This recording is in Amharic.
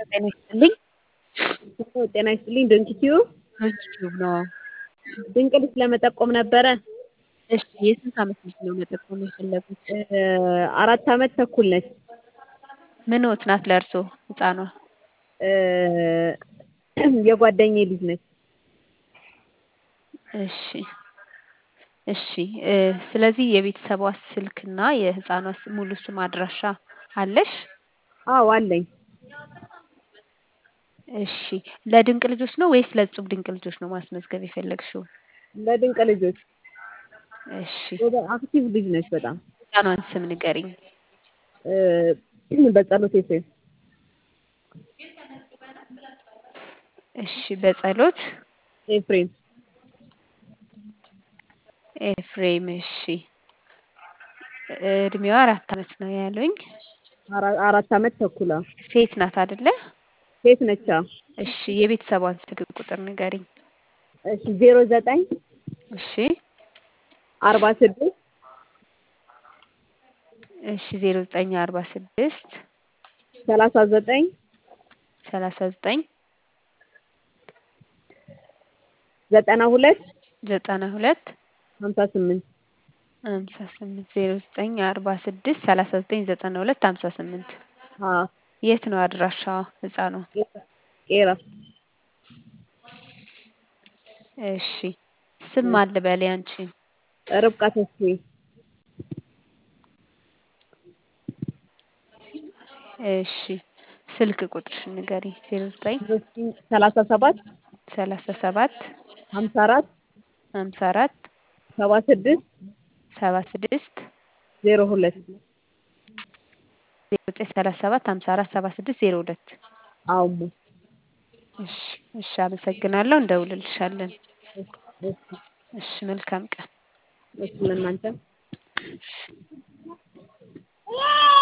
ጤና ይስጥልኝ። ጤና ይስጥልኝ። ዶንኪ ቲዩብ ዩቲዩብ ነው። ድንቅ ልጅ ለመጠቆም ነበረ። እሺ የስንት ዓመት ልጅ ነው መጠቆም የፈለጉት? አራት ዓመት ተኩል ነች። ምንዎት ናት ለእርሶ ህፃኗ? የጓደኛዬ ልጅ ነች። እሺ እሺ ስለዚህ የቤተሰቧ ስልክና የህፃኗ ሙሉ ስም አድራሻ አለሽ? አዎ አለኝ። እሺ ለድንቅ ልጆች ነው ወይስ ለእጹብ ድንቅ ልጆች ነው ማስመዝገብ የፈለግሽው? ለድንቅ ልጆች እሺ አክቲቭ ልጅ ነች በጣም። ህፃኗን ስም ንገሪኝ። በጸሎት ኤፍሬም እሺ በጸሎት ኤፍሬም ኤፍሬም እሺ እድሜዋ አራት ዓመት ነው ያሉኝ። አራት ዓመት ተኩል አዎ። ሴት ናት አይደለ? ሴት ነች አዎ። እሺ የቤተሰቧን ስልክ ቁጥር ንገሪኝ። እሺ ዜሮ ዘጠኝ እሺ አርባ ስድስት እሺ ዜሮ ዘጠኝ አርባ ስድስት ሰላሳ ዘጠኝ ሰላሳ ዘጠኝ ዘጠና ሁለት ዘጠና ሁለት ሀምሳ ስምንት ሀምሳ ስምንት ዜሮ ዘጠኝ አርባ ስድስት ሰላሳ ዘጠኝ ዘጠና ሁለት ሀምሳ ስምንት አዎ የት ነው አድራሻዋ ህፃኗ? ቄራ እሺ ስም ማን ልበል ያንቺን? ርብቃ ተስፋዬ እሺ ስልክ ቁጥርሽን ንገሪኝ። ዜሮ ዘጠኝ ሰላሳ ሰባት ሰላሳ ሰባት ሀምሳ አራት ሀምሳ አራት ሰባ ስድስት ሰባ ስድስት ዜሮ ሁለት ዜሮ ዘጠኝ ሰላሳ ሰባት ሀምሳ አራት ሰባ ስድስት ዜሮ ሁለት አዎ እሺ እሺ አመሰግናለሁ። እንደውልልሻለን። እሺ መልካም ቀን። እሺ ለእናንተ